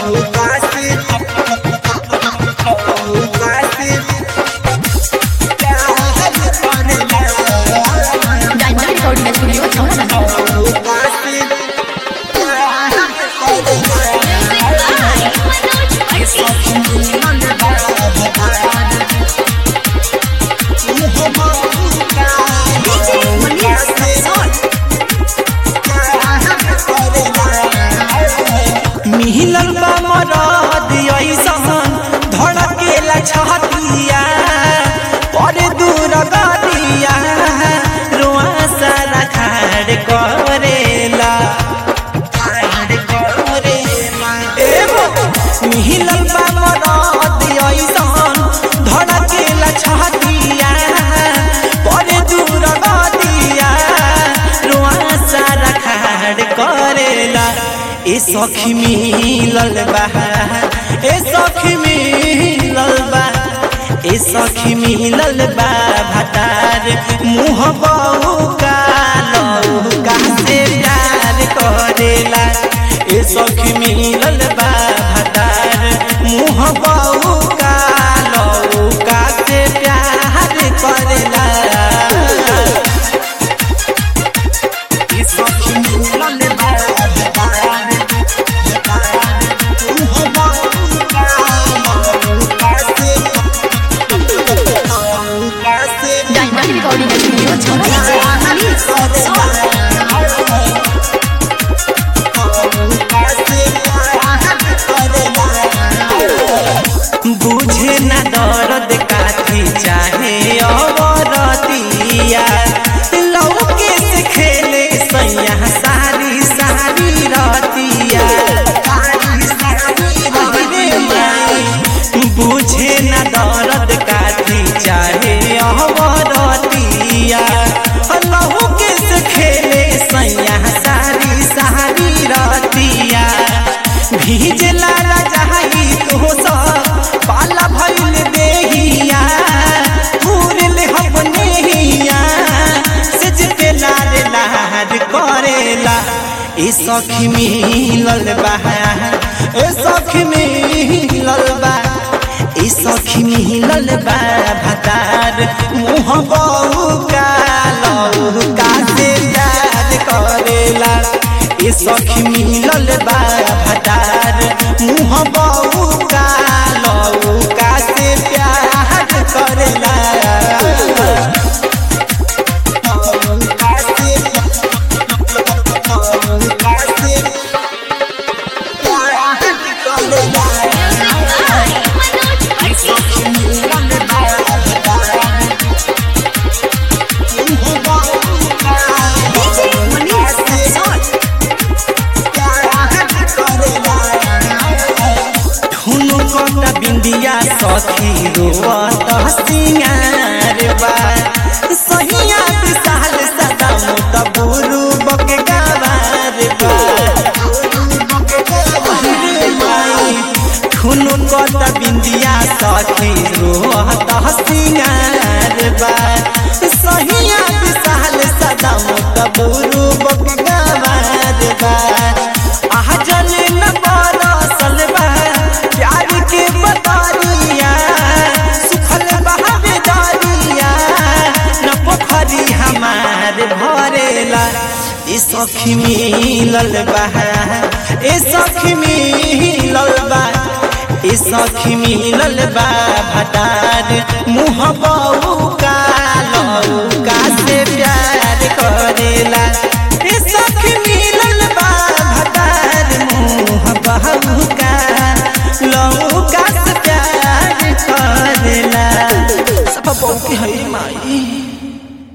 diamond recording studio छौड़ा मिहिलल बा मरद ऐसन धड़केला छहतिया पर दूर गरिया रोआ सारा खाड़ करेला खाड़ करेला एगो मिहिलल बा मरद ऐसन धड़केला छहतिया पर दूर गरिया रोआ सारा खाड़ करेला ए सखी मिलल बा ए सखी मिलल बा ए सखी मिलल बा भतार मुँह बहू का लहू का से प्यार करेला ए सखी मिलल बा भतार मुँह बहू का लहू का से प्यार करेला ए सखी मिलल बा भतार डायमंड रिकॉर्डिंग स्टूडियो छौड़ा बुझे न दर्द काथी चाहे अवरतिया लौके से खेले सैया सारी सारी रतिया अरे माई, बुझे न दर्द काथी चाहे अवरतिया लौके से खेले सैया सारी सारी रतिया भीजला राजाई तो सब पाला भइल देहिया पूरल अपने हिया सज पे लार लार करेला ए सखी मिलल बा ए सखी मिलल बा ए सखी मिलल बा भतार मुँह बहू का लहू का से याद करेला ए सखी मिलल बा भतार मुँह बहू का लहू का से प्यार करेला धुनु कटा बिंदिया सखी रोवत सिंगार बा सहिया विशाल सदा मुत बुरु बक गवार बा अरे माई, धुनु कटा बिंदिया सखी रोवत सिंगार बा सहिया विशाल सदा मुत बुरु बक गवार बा आह जल न बरसल बा प्यार के बतरिया सुखल बहावे दरिया न पोखरी हमार भरेला ए सखी मिलल बा ए सखी मिलल बा ए सखी मिलल बा भतार मुँह बहू